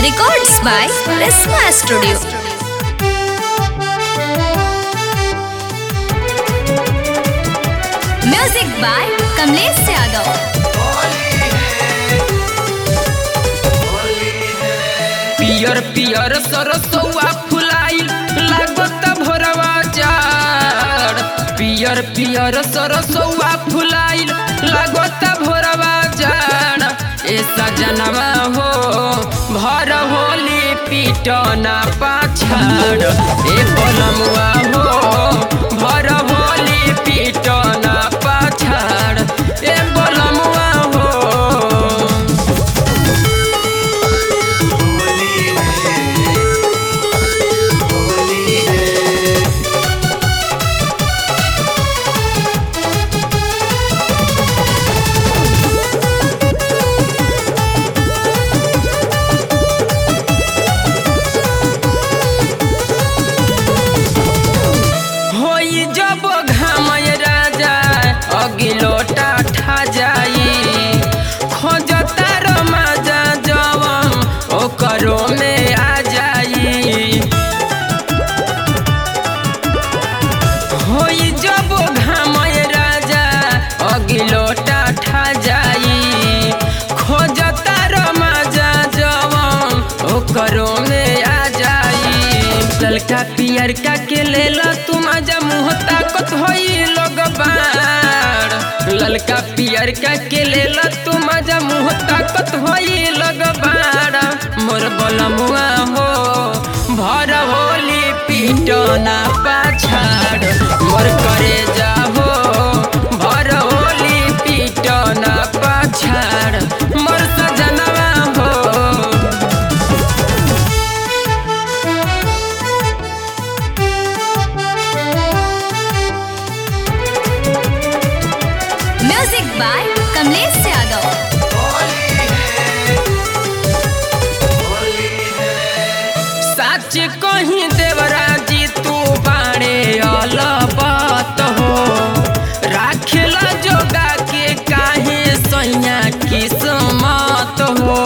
Records by Prisma Studio. Music by Kamlesh Yadav. पियर पियर सरसौआ फुलाइल लागत भोरवा जाड़ पियर पियर सरसौआ फुलाइल लागत भोरवा जाड़ ए सजनवा हो भर होली पीटना पाछाड़ ए बलमुआ हो भर होली पीटना पाछाड़ ए बलमुआ हो होई जब घामय राजा अगिलोटा ठा जाई खोजता रमाजा जवम ओकरो में आ जाई होई जब घामय राजा अगिलोटा ठा जाई खोजता रमाजा जवम ओकरो में आ जाई ललका पियर का के लेला तुम आजा मुँह ताकत होई लोग बाड़ ललका पियर का के लेला तुम आजा मुँह ताकत होई लोग बाड़ मोर बलमुआ हो भर होली पीटना पाछाड़ मोर करे जाहो भर होली पीटना पाछाड़ मोर सजनवा हो Music by Kamlesh Yadav. सच कहीं देवराजी तू बाणे अलबत हो राखेला जोगा के काहे सैया किस्मत हो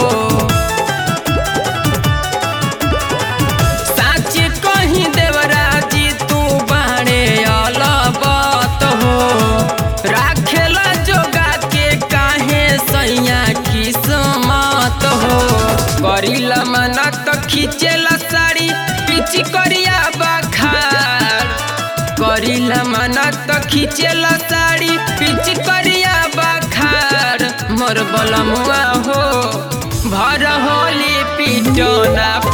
सच कहीं देवराजी तू बाणे अलबत हो राखेला जोगा के काहे सैया किस्मत हो करीला मना तो खींचेला साड़ी पिच करिया बखार करीला मना तो खींचेला साड़ी पिच करिया बखार मोर बलमुआ हो भर होली पीटना